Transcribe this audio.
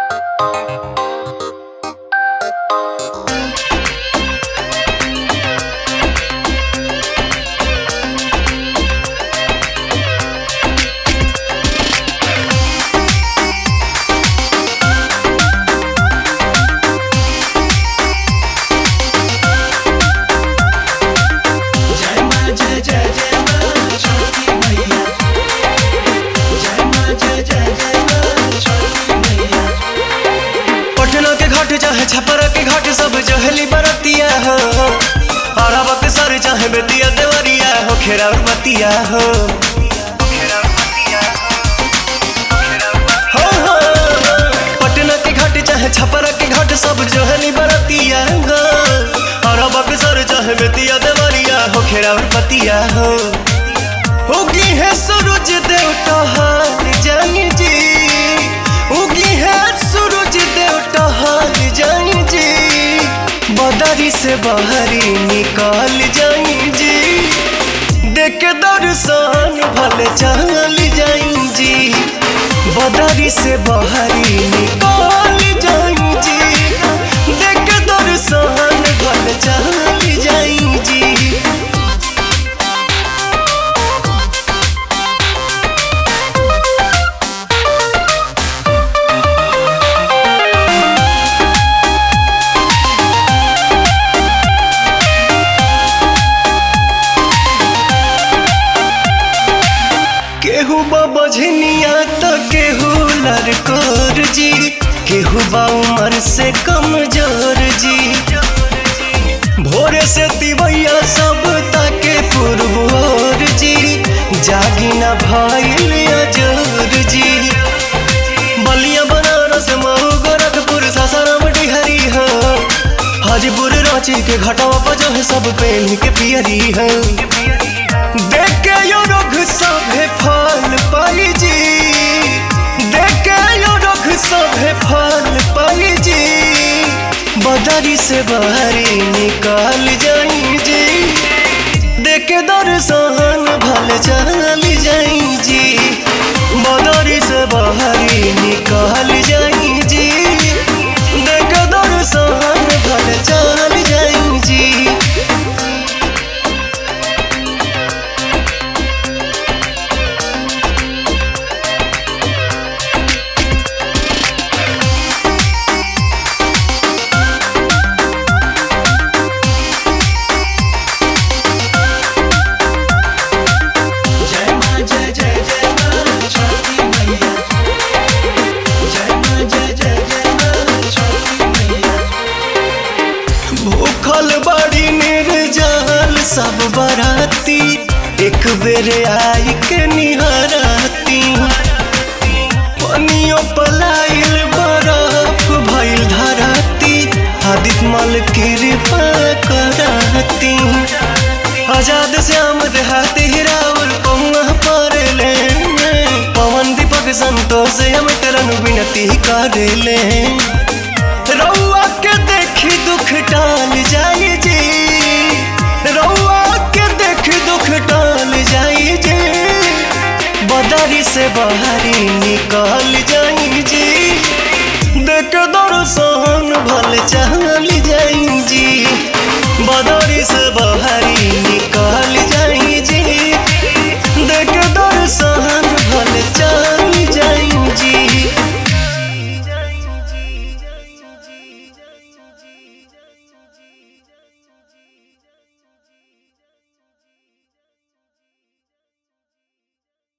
जय मां जय जय जय मां छोटी मैया जय मां जय जय जय मां छोटी मैया पटना के घाट चाहे छपरा के घाट सब जहली बरतिया हो अरबक सर चाहे बेतिया देवरिया हो खेरा बतिया हो हो, हो, पटना के घाट चाहे छपरा के घाट सब जहली बरतिया हो अरबक सर चाहे बेतिया देवरिया हो खेरा बतिया हो उगी है सूरज देवता हार जानी जी उगी है सूरज देवता हार जानी जी बदरी से बाहरी निकाल जाई जी देख के दर्शन भले चल जाई जी बदरी से बाहरी निकाल जाई जी देख के दर्शन भले चल जाई जी केहू बझनिया तो केहू लड़कोर जी केहू बा उमर से कमजोर जी भोरे से दिवैया सब ताके पुरबोर जी जागी न भइल अजोर जी बलिया बनारस मऊ गोरखपुर सासाराम डिहरी हो हाजीपुर रांची के घटावा पर जो है सब पेन के पियरी है देख के यो रोग सभे फल पाई जी देख के यो रोग सभे फल पाई जी बदरी से बाहरी निकाल जाई जी देख के दर्शन भल चल जाई जी बदरी से बाहरी निकाल जाई जी देख के दर्शन भल चल जाई जी जय मां जय जय जय मां छोटी मैया जय मां जय जय जय मां छोटी मैया भूखल बड़ी निर्जल सब बराती एक बेर आई के निहराती पनियो पलाइल बरफ भइल धराती आदित मल कृपा कराती आजाद श्याम देहाती हिरावल पहुआ पर ले पवन दीपक संतोष हम करन विनती कर ले रउआ के देखी दुख टाल जाई जी रउआ के देखी दुख टाल जाई जी बदरी से बाहरी निकाल जाई जी देख दर्शन भल चल जाई जी बदरी से बाहरी निकाल